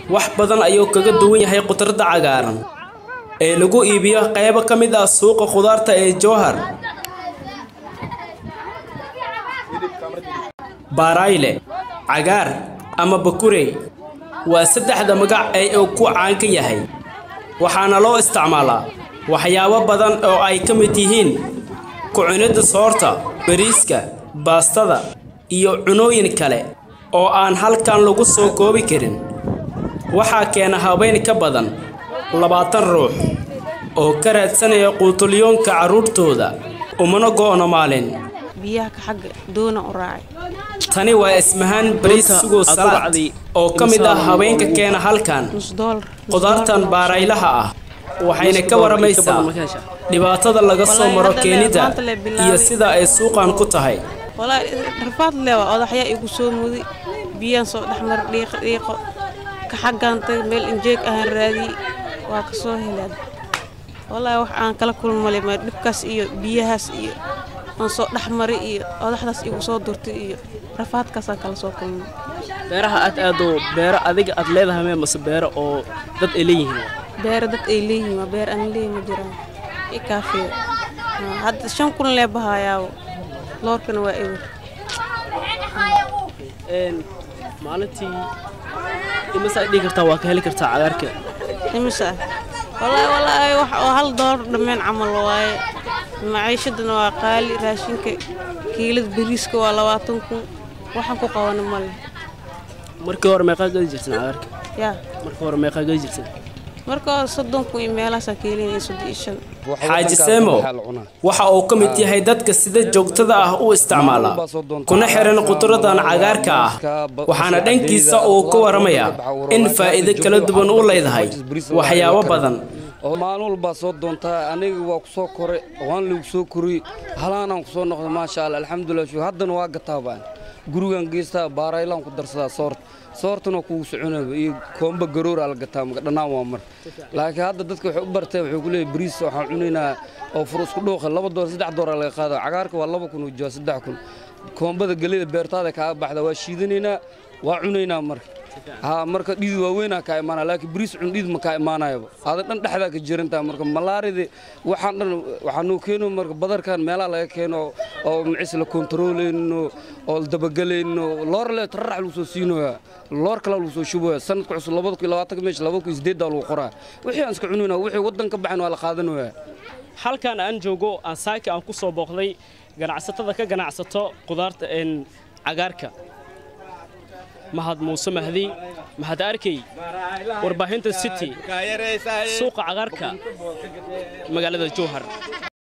wax badan ayuu kaga duwan yahay khudradda cagaaran ee lagu iibiyo qaybo ka mid ah suuqa khudaarta ee jowhar baarayle cagaar ama bakurey waa saddexda magac ee uu ku caanka yahay waxaana loo isticmaalaa waxyaabo badan oo ay ka mid yihiin ku-cunidda soorta bariiska baastada iyo cunooyin kale oo aan halkan lagu soo koobi karin waxaa keena haween ka badan labaatan ruux oo ka raadsanaya quutulyoonka carruurtooda umana go'no maalin biyaha ka xagga doona u raacay tani waa ismahaan bariis sugow salaad oo ka mid ah haweenka keena halkan nus doolar khudaartan baaraylaha ah waxayna ka waramaysaa dhibaatada laga soo maro keenida iyo sida ay suuqan ku tahay walaa rafaad leewa odaxyaa igu soo muday biyaan soo dhexmar dhiiqo dhiiqo ka xaggaantay meel injeeg ahaan raadiyey waa ka soo helaan walaahi wax aan kala kulmale ma dhibkaas iyo biyahaas iyo aan soo dhexmaray iyo odaxdaas igu soo durtay iyo rafaadkaasaan kala soo kulmay beeraha aad aado beero adiga aad leedahay mee mase beero oo dad ay leeyihiin beero dad ay leeyihiin waa beer aan leeyihin ma jiraan i kaafiyo hadda shan kun lee bahayaawo loorkana waa ewer maalintii imasaa dhihi kartaa waa ka heli kartaa cagaarka imisa walaahi walaahi wax oo hal doolar dhammeen camal waaye maciishadana waa qaali raashinka kiilada bariiska waa labaatan kun waxaan ku qabana male markii hore meeqaa gadi jirteen cagaarka yaa markii hore meeqaa gadi jirteen marka hore soddon kun iyo meelaasaa keelinaya soddon iyo shan xaaji seemo waxa uu ka mid yahay dadka sida joogtada ah u isticmaala kuna xiran khudraddan cagaarka ah waxaana dhankiisa uu ka waramayaa in faa'iido kala duwan u leedahay waxyaabo badan maalin walbaa soo doontaa aniga waa ku soo koray waan lagu soo koriyey halaanaan ku soo noqday maasha allah alxamdulilah shu haddana waa gataa baan gurigaan geystaa baaraylaan ku darsadaa soorta soortana kugu soconaba iyo koomba garoora la gataa maga dhannaan waa mar laakiin hadda dadka waxay u barteen waxay ku leeyahay bariis waxaan cunaynaa oo fur isku dhuuqa laba door saddex dooraa laga qaada cagaarka waa laba kun ujaa saddex kun koombada gelida beertaada kaaga baxda waa shiidanaynaa waa cunaynaa marka haa marka dhidi waaweynaa kaa imaanaya laakiin bariis cun dhid ma kaa imaanayaba aada dhan dhexdaa ka jirantaa marka malaarida waxaan dhan waxaa noo keeno marka badarkan meelaha laga keeno oo macis la kontarooleyno oo dabagelayno loor le tararax lagu soo siinoyaa loor kale lagu soo shubaya sanadka cusub labada kun labaatanka meesha labada kun sideeddaa lagu qoraa wixii aan iska cunayna wixii waddan ka baxayn waa la qaadanayaa halkan aan joogo aan saaki aan ku soo booqday ganacsatada ka ganacsato khudaarta cagaarka mahad muuse mahdi mahad arkey warbaahinta city suuqa cagaarka magaalada jowhar